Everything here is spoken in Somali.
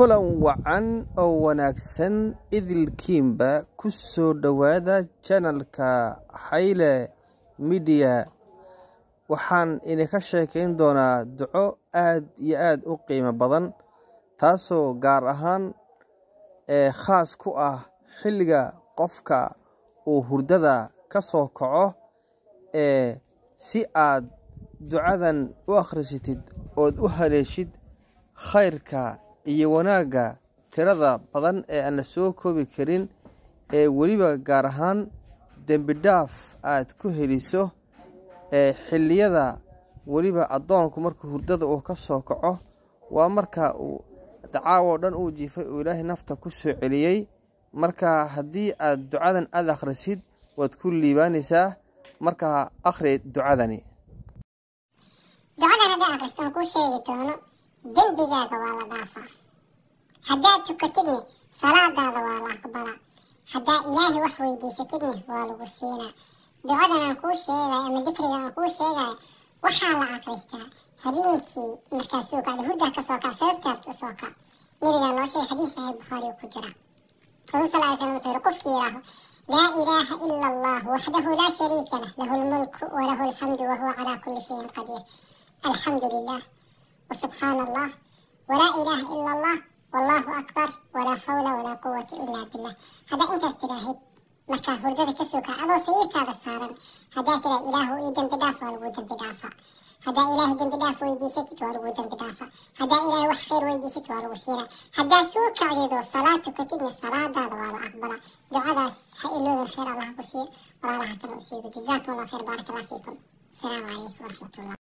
kulan wacan oo wanaagsan idilkiinba ku soo dhowaada janalka xayle midiya waxaan idinka sheekayn doonaa duco aad iyo aad u qiimo badan taasoo gaar ahaan ee khaas ku ah xilliga qofka uu hurdada ka soo kaco ee si aad ducadan u akhrisatid ood u haleeshid khayrka iyo wanaagga tirada badan ee aan la soo koobi karin ee weliba gaar ahaan dembi dhaaf aad ku heliso ee xilliyada weliba addoonku markuu hurdada uu ka soo kaco waa marka uu dacaawo dhan uu jiifay uu ilaahay nafta ku soo celiyey marka haddii aad ducadan aad akhrisid waad ku liibaanaysaa markaa akhri ducadani ducadan haddaan akhristo aan kuu sheegi doono dembigaaga waa la dhaafaa haddaad tukatidne salaadaada waa la aqbalaa haddaa ilaahay wax weydiisatidne waa lagu siinaa ducadan aan kuu sheegayo ama dikriga aan kuu sheegayo waxaa la akhristaa habeenkii markaa soo kacda hurdaa ka soo kac sababtaabta u soo kac nabigaa noo sheegay xadiis saxiix bukhaari uu ku jira rasuul sal ly slam wuxuu yihi qofkii yidhaaho laa ilaaha ila allah waxdahu laa shariika lah lahu lmulku walahu alxamdu wahuwa calaa kulli shayin qadiir alxamdu lilah وسبحان الله ولا إله إلا الله والله أكبر ولا حول ولا قوة إلا بالله هذا أنت استراهب markaa hurdada ka soo kaca adoo sariirtaada saaran haddaa tira ilaahu ii dembi dhaaf waa lagu dembi dhaafa haddaa ilaahay dembi dhaaf weydiisatid waa lagu dembi dhaafa haddaa ilaahay wax khayr weydiisatid waa lagu siinaa haddaa soo kacdeedoo salaad tukatidna salaadaada waa la aqbalaa ducadaas ha iloobin khayr allah ku siiyo walaalaha kale u siigo jazaakum allah khayr baaraka allah fiikum asalaamu calaykum waraxmatullah